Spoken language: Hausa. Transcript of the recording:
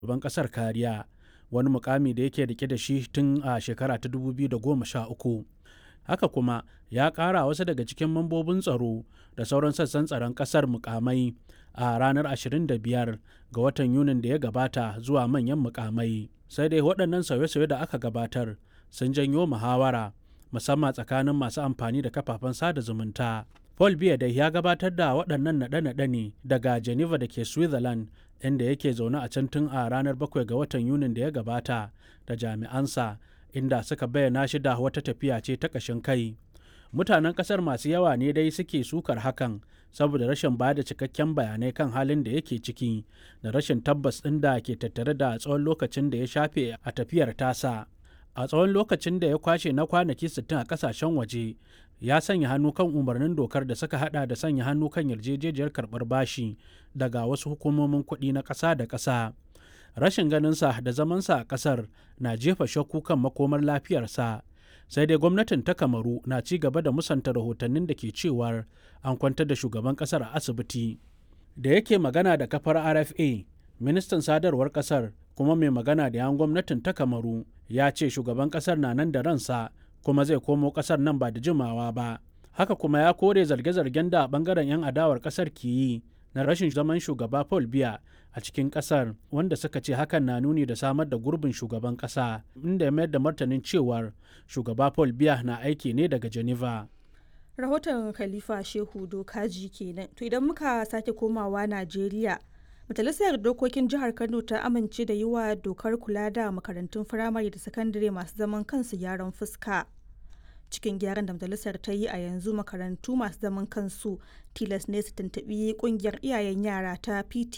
shugaban ƙasar kariya wani mukami da yake rike da shi tun a shekara ta 2013 haka kuma ya ƙara wasu daga cikin mambobin tsaro da sauran sassan tsaron ƙasar mukamai a ranar 25 ga watan yunin da ya gabata zuwa manyan mukamai sai dai waɗannan sauye-sauye da aka gabatar sun janyo muhawara musamman tsakanin masu amfani da kafafen sada zumunta paul biya dai ya gabatar da waɗannan naɗe-naɗe ne daga geneva da ke switzerland inda yake zaune a can tun a ranar 7 ga watan yunin da ya gabata da jami'ansa inda suka bayyana shi da wata tafiya ce ta ƙashin kai mutanen ƙasar masu yawa ne dai suke sukar hakan saboda rashin ba da cikakken bayanai kan halin da yake ciki da rashin tabbas ɗin da ke tattare da tsawon lokacin da ya shafe a tafiyar tasa a tsawon lokacin da ya kwashe na kwanaki 60 a kasashen waje ya sanya hannu kan umarnin dokar da suka hada da sanya hannu kan yarjejejiyar karbar bashi daga wasu hukumomin kuɗi na ƙasa da ƙasa rashin ganinsa da zamansa a ƙasar na jefa shakku kan makomar lafiyarsa sai dai gwamnatin ta kamaru na ci gaba da musanta rahotannin da ke cewar an kwantar da shugaban ƙasar a asibiti da yake magana da kafar rfa ministan sadarwar ƙasar kuma mai magana da yan gwamnatin ta kamaru ya ce shugaban kasar na nan da ransa kuma zai komo kasar nan ba da jimawa ba haka kuma ya kore zarge-zargen da bangaren 'yan adawar kasar ke yi na rashin zaman shugaba paul biya a cikin kasar wanda suka ce hakan na nuni da samar da gurbin shugaban kasa inda ya mayar da martanin cewar shugaba paul biya na aiki ne daga geneva rahoton khalifa shehu dokaji kenan to idan muka sake komawa najeriya Majalisar Dokokin Jihar Kano ta amince da yi wa dokar kula da makarantun firamare da sakandare masu zaman kansu gyaran fuska. Cikin gyaran da majalisar ta yi a yanzu makarantu masu zaman kansu tilas ne su tuntuɓi ƙungiyar iyayen yara ta PT